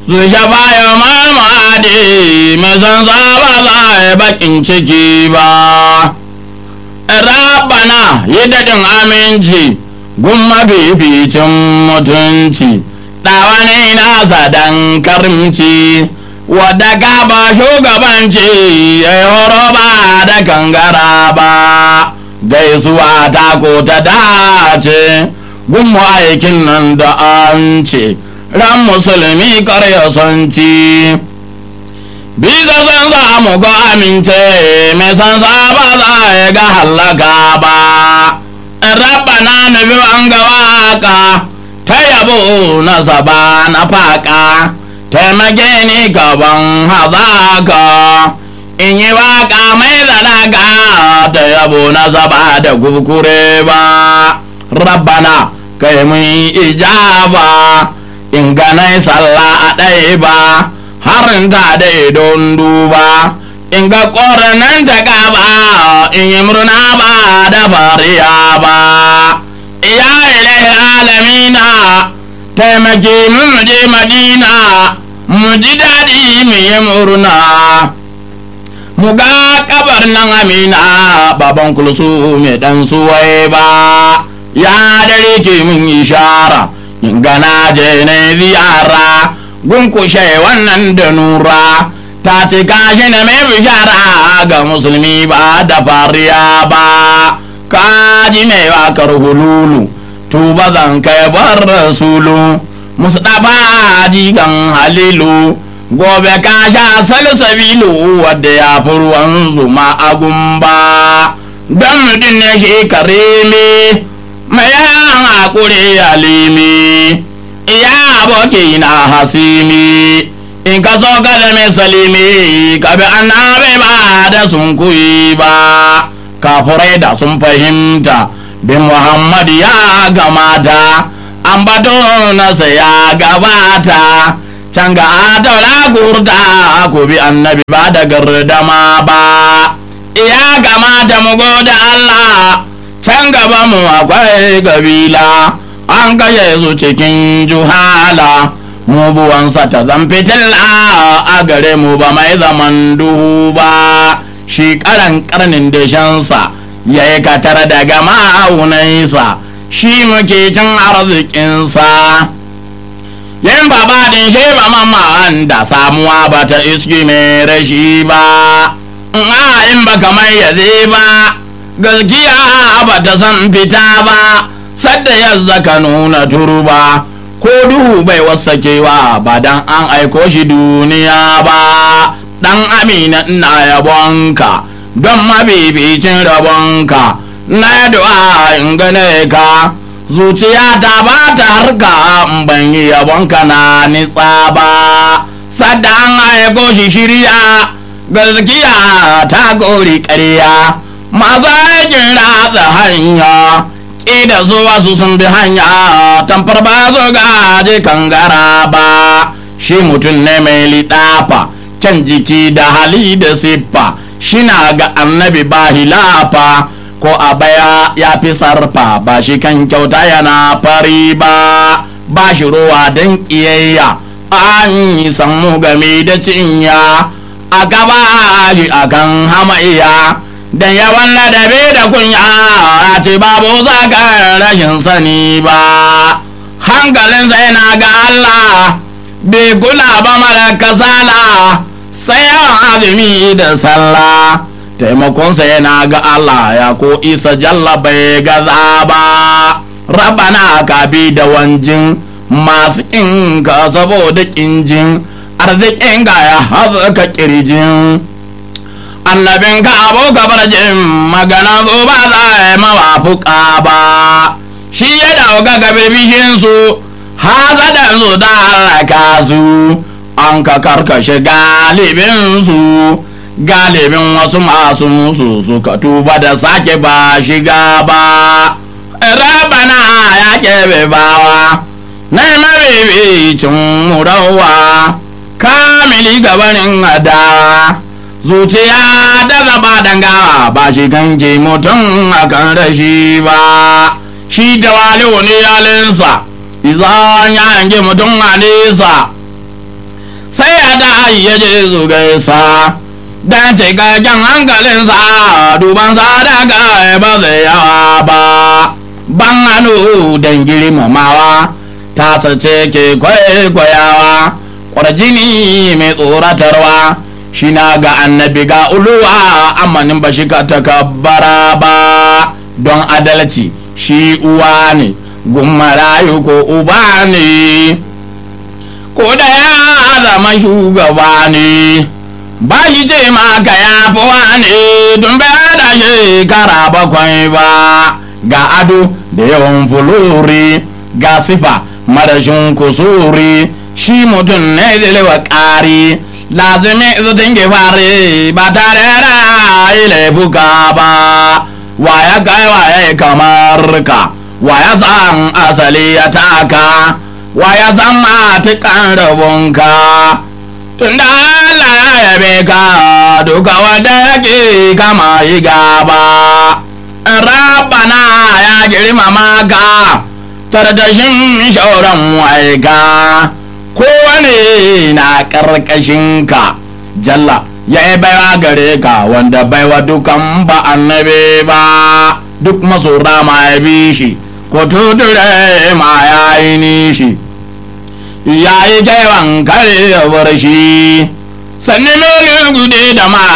su shafa ya malmadi mai san ba za a bakin ciki ba rabana yi daɗin aminci gun mafificin mutunci ɗawani nasa dan karimci wadda ka ba shugabanci ya yi horo ba da kangara ba gaisuwa ta ko ta dace gun aikin nan da an ce ran musulmi karya son ci bisa san za mu ga amince mai san za ba za ya ga hallaka ba rabana na bi an ga waka ta yabo na zaba na faka taimake ni gaban hazaka in yi waka mai zalaka ta yabo na zaba da kukure ba rabbana kai mun ijaba in ganai sallah a ɗaya ba harin ta da don duba in ga ƙoranan ta gaba in yi murna ba da fariya ba ya ilai alamina taimake mu je madina mu ji daɗi mu yi murna mu ga kabar nan amina baban kulsu mai ɗan suwai ba ya dare ke mun ishara in gana je ne ziyara gunkushe wannan da nura ta ce kashi na mai bishara ga musulmi ba da fariya ba kaji mai wakar hululu tuba zan kai bar rasulu mustapha jigan halilu gobe ka sha salsabilu wadda ya fi ruwan zuma a gumba don mutum ne shi karimi mai yan hakuri alimi iya aboki na hasimi in ka so ka zame salimi ka bi annabi ba da sun kuyi ba kafurai da sun fahimta bin muhammad ya gamata an bato nasa ya gabata can ga daula gurda ku bi annabi ba da gardama ba ya gamata mu goda allah can gaba mu akwai gabila an kashe su cikin juhala mu buwansa ta zan fitilla a gare mu ba mai zaman duhu ba shi karan karnin dashensa ya yi katar daga ma'aunansa shi muke cin arzikinsa yin babadin shi ba mamman da samuwa ba ta iski mai rashi ba in ba kamar yaze ba gaskiya ba ta san fita ba sadda yadda ka nuna turba ko duhu bai wasakewa ba dan an aiko shi duniya ba dan amina ina yabonka don mabibicin rabonka na du'a in gane ka zuciya ta ba ta harka in ban yi yabonka na nitsa ba sadda an aiko shi shirya gaskiya ta gori ƙarya masu aikin ratsa hanya ƙida zuwa su sun bi hanya tamfar ba su gaje kangara ba shi mutum ne mai liɗafa can jiki da hali da siffa shina ga annabi ba hilafa ko a baya ya fi sarfa ba shi kan kyauta yana fari ba ba shi ruwa don ƙiyayya an yi sammu game da cinya a gaba shi akan hamayya dan yawan ladabi da kunya a ce babu zaka rashin sani ba hankalin sai na ga Allah bai kula ba mara kasala sai yawan azumi da sallah taimakonsa yana ga Allah ya ko isa jalla bai gaza ba rabana ka bi da wanjin masu inka saboda kinjin arzikin ga ya hazuka kirjin annabin ka abu gabar jin magana zo ba za a yi mawafuka ba shi ya dauka ga bibishin su hazadan su da halaka su an ka karkashe galibin su galibin wasu masu musu suka tuba da sake ba shiga ba rabana ya kebe bawa na mabibicin murawa kamili gabanin adawa zuciya da zaba dangawa ba shi kanke mutum akan rashi ba shi da wali wani yalinsa izan ya hange mutum a nesa da ya je su gaisa dan cikakken hankalinsa duban sadaka ba zai yawa ba ban hannu don girmamawa ta sace ke kwaikwayawa kwarjini mai tsoratarwa shi na ga annabi ga uluwa amanin ba shi ka takabbara ba don adalci shi uwa ne gummarayu ko uba ne ko da ya zama shugaba ne ba shi ce maka ya fi wani tun bai da shekara bakwai ba ga ado da yawan fulori ga sifa marashin kusuri shi mutum ne zilewa ƙari lazimi zutin fare ba tare da yi laifuka ba wa ya kai wa ya kamar ka wa ya san asali ya taka wa ya san matukan rabonka tunda Allah ya yabe ka duka wanda yake kama yi gaba rabana ya girmama ka tardashin shauran waika kowane na karkashin ka jalla ya yi baiwa gare ka wanda baiwa dukan ba annabi ba duk masora ma ya bi shi ko tuture ma ya yi nishi ya yi jaiwan kare ya bar shi sannan mai gude da ma